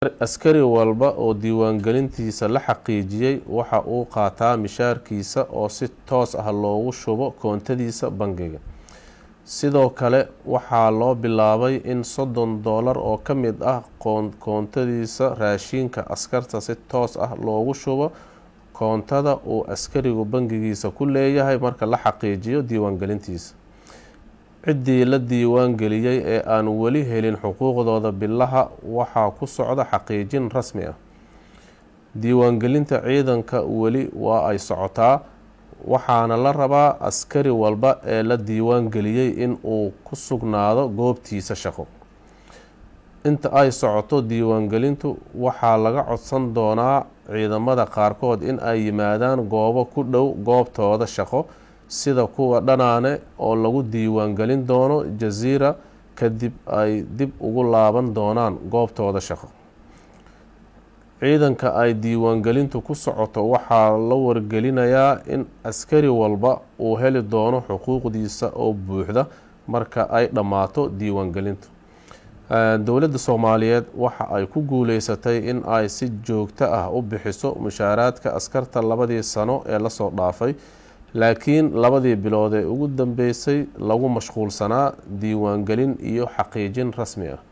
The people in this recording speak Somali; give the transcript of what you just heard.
askari walba oo diiwaangelintiisa la xaqiijiyey waxa uu qaataa mishaarkiisa oo si toos ah loogu shubo koontadiisa bangiga sidoo kale waxaa loo bilaabay in soddon doolar oo ka mid ah koontadiisa raashinka askarta si toos ah loogu shubo koontada uu askarigu bangigiisa ku leeyahay marka la xaqiijiyo diiwaangelintiisa ciddii la diiwaan geliyey ee aan weli helin xuquuqdooda bilaha waxaa ku socda xaqiijin rasmi ah diiwaangelinta ciidanka weli waa ay socotaa waxaana la rabaa askari walba ee la diiwaan geliyey in uu ku sugnaado goobtiisa shaqo inta ay socoto diiwaangelintu waxaa laga codsan doonaa ciidamada qaarkood in ay yimaadaan goobo ku dhow goobtooda shaqo sida kuwa dhanaane oo lagu diiwaangelin doono jasiira kadib ay dib ugu laaban doonaan goobtooda shaqo ciidanka ay diiwaangelintu ku socoto waxaa la wargelinayaa in askari walba uu heli doono xuquuqdiisa oo buuxda marka ay dhammaato diiwaangelintu dowladda soomaaliyeed waxa ay ku guuleysatay in ay si joogto ah u bixiso mushaaraadka askarta labadii sano ee lasoo dhaafay laakiin labadii bilood ee ugu dambeysay lagu mashquulsanaa diiwaangelin iyo xaqiijin rasmi ah